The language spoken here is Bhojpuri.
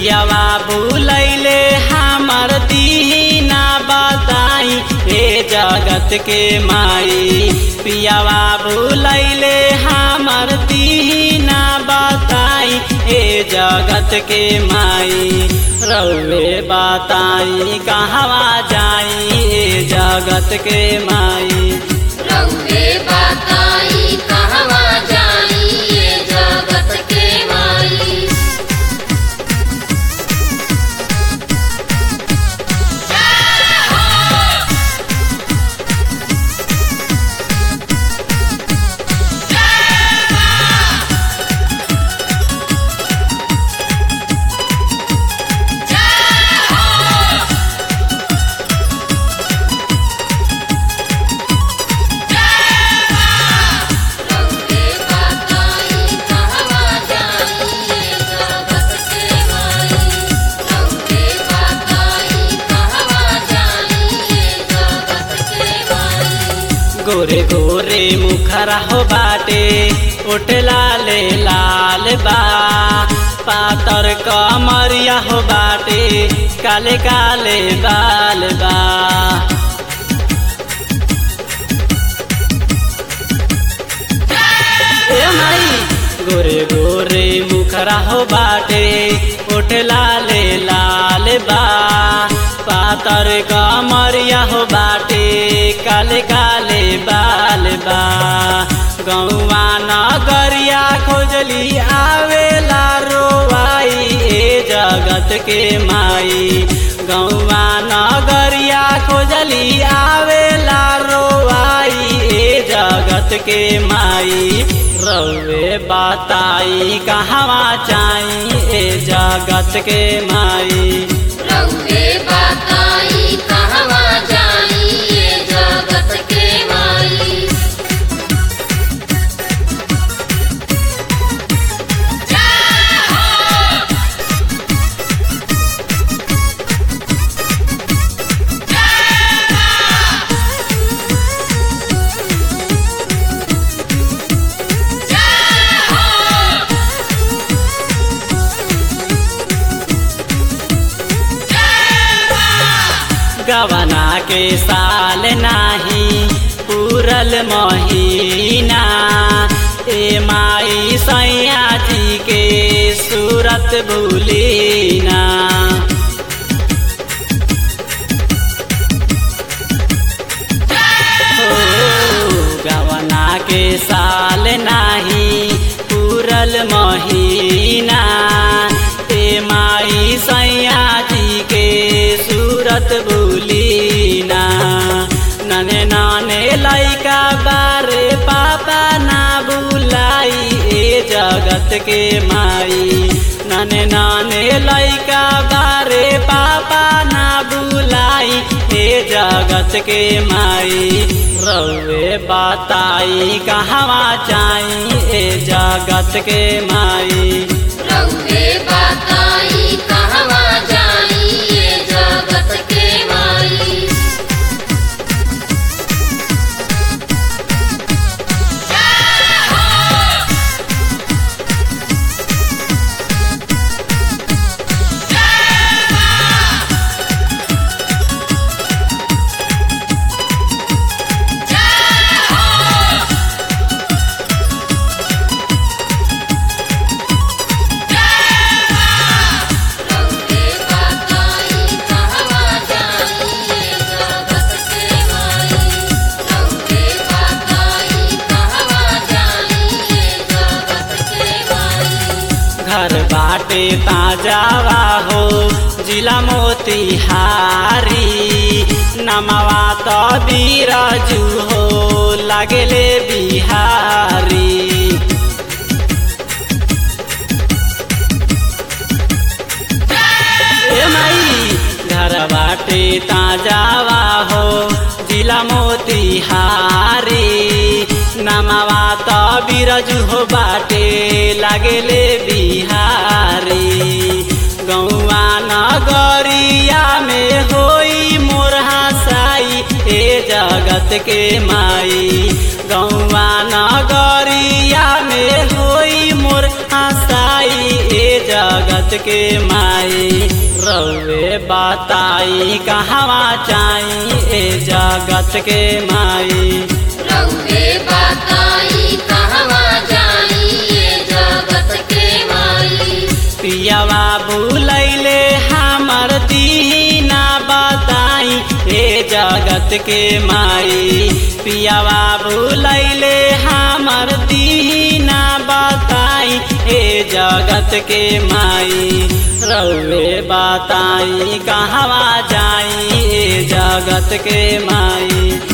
पियावा बुलैले हमर दीना बताई हे जगत के माई पियावा बुलैले हमर दीना बताई हे जगत के माई रउे बताई कहवा जाई हे जगत के माई रउवे बताई कहवा जाई ये जगत के माई रउवे बताई कहवा जाई ये जगत के माई रउवे बताई कहवा जाई ये जगत के माई गोरे गोरे मुखरा हो बाटे ओट लाले लाल बा पातर कमरिया हो बाटे काले काले बाल बा ए माई गोरे गोरे मुखरा हो बाटे ओठ लाले लाल बा पातर कमरिया हो बाटे काले काले बाल बा गौवा नगरिया खोजली आवेला रोवाई ए जगत के माई गौवा नगरिया खोजली आवेला रोवाई ए जगत के माई रउे बताई कहवा चाई ए जगत के माई रउवे बताई कहवा जाई ये जगत के माई गवना के साल नाही पूरल महीना ए माई सैया जी के सूरत भूलीना गवना के साल नाही पूरल महीना ए माई सैया जी के सूरत भूलीना नने नाने लैका बारे पापा ना बुलाई ए जगत के माई नने नाने लैका बारे पापा ना बुलाई ए जगत के माई रउे बताई कहवा चाई ए जगत के माई रउवे बताई कहवा जाई ये जगत के माई रउवे बताई कहवा जाई ये जगत के माई रउवे बताई कहवा जाई ये जगत के माई घर बाटे ताजावा हो जिला मोतिहारी नमवा तो बीराजू हो लगले बिहारी ए माई घर बाटे ताजावा हो जिला मोतिहारी नमवा तो बिरजू हो बाटे लगले बिहारी गौआ नगरिया में होई मोर हसाई ए जगत के माई गौआ नगरिया में होई मोर हसाई ए जगत के माई बताई कहवा चाई ए जगत के माई रउवे बताई कहवा जाई ये जगत के माई पियावा बुलैले हमर दीना बताई ए जगत के माई पियावा बुलैले हमर दीना बताई ए जगत के माई रउवे बताई कहवा जाई ए जगत के माई